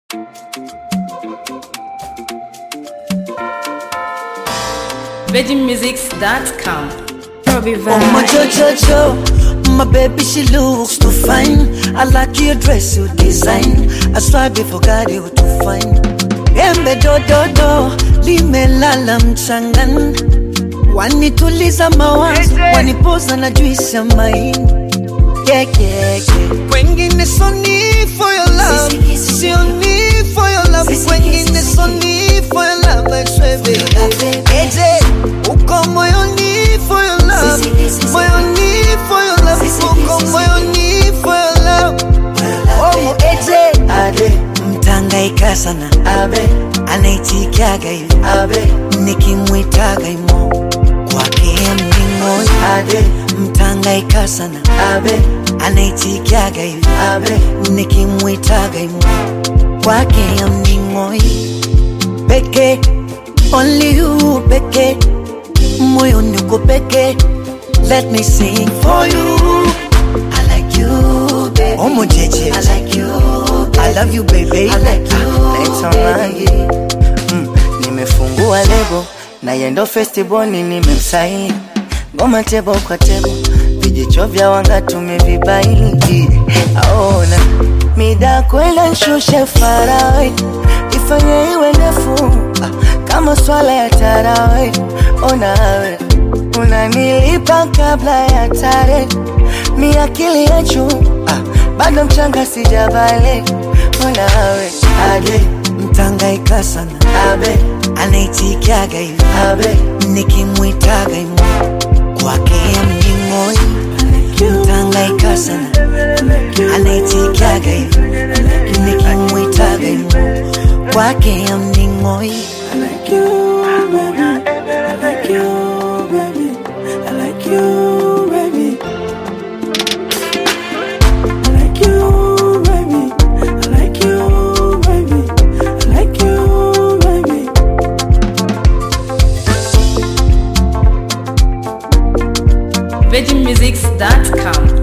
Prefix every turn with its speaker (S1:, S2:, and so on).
S1: VeggieMusics.com.
S2: Robbie
S3: Oh my
S2: Vine.
S3: Jojo, my baby she looks too fine. I like your dress, your design. I swear before God you too fine. Embe do do do, limelala mchangani. Wanituliza mawazo, wanipoza na juisi ya maini. Yeah, yeah, yeah. Kwengine so need for your love, sio need for your love. Kwengine so need for your love, I swear baby. Eje, uko moyoni for your love, moyoni for your love, uko moyoni for your love. Oh, eje, ade, mtangaika sana, abe, anaitikiaga hivi, abe, nikimwitaga imo kwake mningoi, ade, mtangaika sana, abe, anaitikiaga hivi, abe, nikimwitaga imo kwake mningoi peke only you peke moyoni uko peke let me sing for you I like you baby Omo jeje I like you baby. I love you baby I like you
S4: naitwa Mangi mm, nimefungua lebo na yendo festiboni nimemsaini ngoma tebo kwa tebo vijicho vya wanga tumevibaini aona mida kwenda nshushe farawe ifanye iwe ndefu ah, kama swala ya tarawe onawe unanilipa kabla ya tare mi akili ya juu ah, bado mchanga sijabale onawe
S3: ade mtangaika sana abe anaitikiaga hivi abe nikimwitaga imo kwake mningoi mtangaika sana anaitikiaga hivi nikimwitaga imo kwake mningoi
S2: I like you, baby. I like you, baby. I like you, baby. I like you, baby. I like you, baby. I like you, baby.
S1: VeggieMusics.com.